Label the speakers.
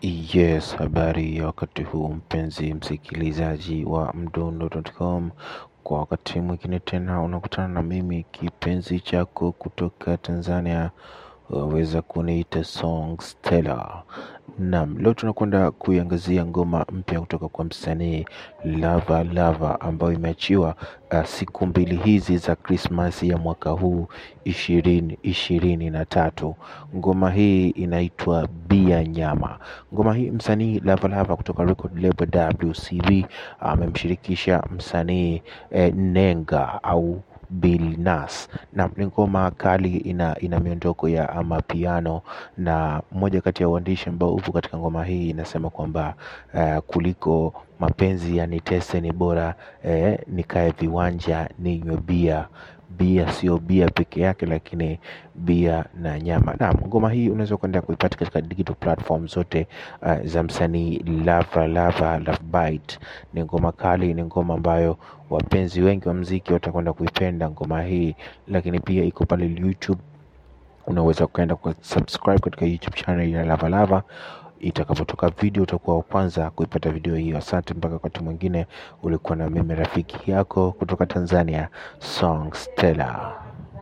Speaker 1: Yes, habari ya wakati huu mpenzi msikilizaji wa mdundo.com. Kwa wakati mwingine tena unakutana na mimi kipenzi chako kutoka Tanzania, waweza kuniita Song Stella. Naam, leo tunakwenda kuiangazia ngoma mpya kutoka kwa msanii Lava Lava ambayo imeachiwa uh, siku mbili hizi za Krismasi ya mwaka huu ishirini ishirini na tatu. Ngoma hii inaitwa Bia Nyama. Ngoma hii msanii Lava Lava kutoka record label WCB amemshirikisha msanii eh, Nenga au Bill Nas na ni ngoma kali ina, ina miondoko ya amapiano na mmoja kati ya uandishi ambao upo katika ngoma hii inasema kwamba eh, kuliko mapenzi yanitese ni bora eh, nikae viwanja ninywe bia bia sio bia peke yake lakini bia na nyama naam ngoma hii unaweza kuenda kuipata katika digital platform zote uh, za msanii lava lava love bite ni ngoma kali ni ngoma ambayo wapenzi wengi wa mziki watakwenda kuipenda ngoma hii lakini pia iko pale youtube unaweza ukaenda kwa subscribe katika youtube channel ya lava lava itakapotoka video utakuwa wa kwanza kuipata video hiyo asante mpaka wakati mwingine ulikuwa na mimi rafiki yako kutoka tanzania song stella